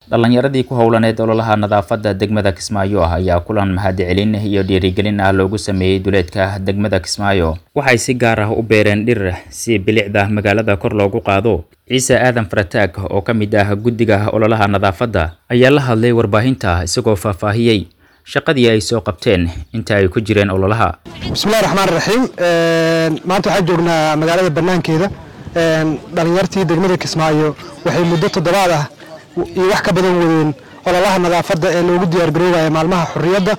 dhallinyaradii ku howlaneed ololaha nadaafadda degmada kismaayo ah ayaa kulan mahadcelin iyo dhiirigelin ah loogu sameeyey duleedka degmada kismaayo waxay si gaar ah u beereen dhir si bilicda magaalada kor loogu qaado ciise aadan farataag oo ka mid ah guddiga ololaha nadaafadda ayaa la hadlay warbaahinta isagoo faahfaahiyey shaqadii ay soo qabteen inta ay ku jireen ololaha bismillahi raxmaan raxiim maanta waxaan joognaa magaalada banaankeeda dhalinyartii degmada kismaayo waxay muddo toddobaad ah iyo wax ka badan wadeen ololaha nadaafadda ee loogu diyaargaroobaya maalmaha xurriyadda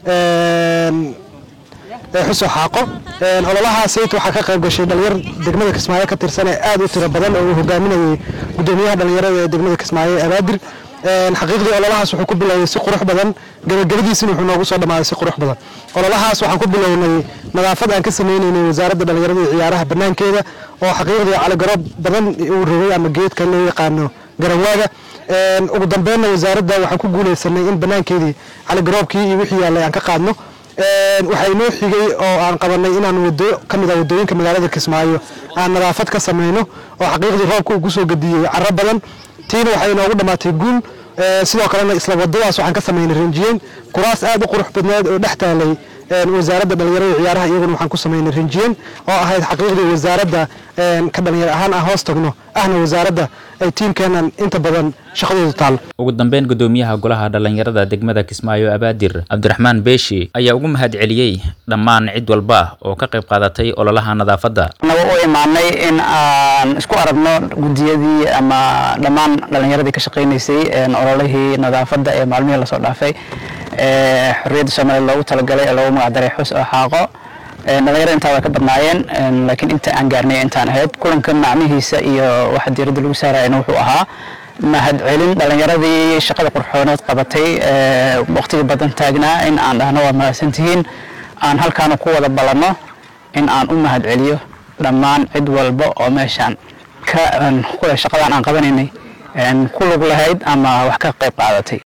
ee xuso xaaqo ololaha sayt waxaa ka qayb gashay dhalinyar degmada kismaayo ka tirsan ee aad u tiro badan oo uu hogaaminayay gudoomiyaha dhalinyarada ee degmada kismaayo ee abaadir xaqiiqdii ololahaas wuxuu ku bilowyay si qurux badan gabagabadiisina wuxuu noogu soo dhammaaday si qurux badan ololahaas waxaan ku bilownay nadaafad aan ka sameynaynay wasaaradda dhalinyarada iyo ciyaaraha banaankeeda oo xaqiiqdii caligaroob badan uu rogay ama geedka loo yaqaano garanwaaga ugu dambeynna wasaaradda waxaan ku guuleysanay in banaankeedii caligaroobkii iyo wixii yaallay aan ka qaadno waxaa inoo xigay oo aan qabanay inaan wado ka mid ah wadooyinka magaalada kismaayo aan nadaafad ka sameyno oo xaqiiqdii roobka uu kusoo gadiyey caro badan tiina waxay inoogu dhammaatay guul sidoo kalena isla wadadaas waxaan ka samaynay rinjiyeyn kuraas aad u qurux badneed oo dhex taalay wasaaradda dhalinyarada ciyaaraha iyaguna waxaan ku samaynay rinjiyeyn oo ahayd xaqiiqdii wasaaradda ka dhalinyar ahaan aan hoos tagno ahna wasaaradda ay tiimkeenan inta badan shaqadoodu taal ugu dambeyn gudoomiyaha golaha dhalinyarada degmada kismaayo abaadir cabdiraxmaan beeshi ayaa ugu mahad celiyey dhammaan cid walba oo ka qayb qaadatay ololaha nadaafadda naga u imaanay in aan isku aragno guddiyadii ama dhammaan dhalinyaradii ka shaqaynaysay ololihii nadaafadda ee maalmihii lasoo dhaafay xorriyadda soomaaliya loogu talagalay ee loogu magacdaray xus oo xaaqo dhalinyarada intaa way ka badnaayeen laakiin inta aan gaarnay intaan ahayd kulanka macnihiisa iyo waxa diiradda lagu saarayana wuxuu ahaa mahad celin dhalinyaradii shaqada qurxooneed qabatay waqtiga badan taagnaa in aan dhahno waa mahadsantihiin aan halkaana ku wada ballanno in aan u mahad celiyo dhammaan cid walba oo meeshaan ka shaqadan aan qabanaynay ku lug lahayd ama wax ka qayb qaadatay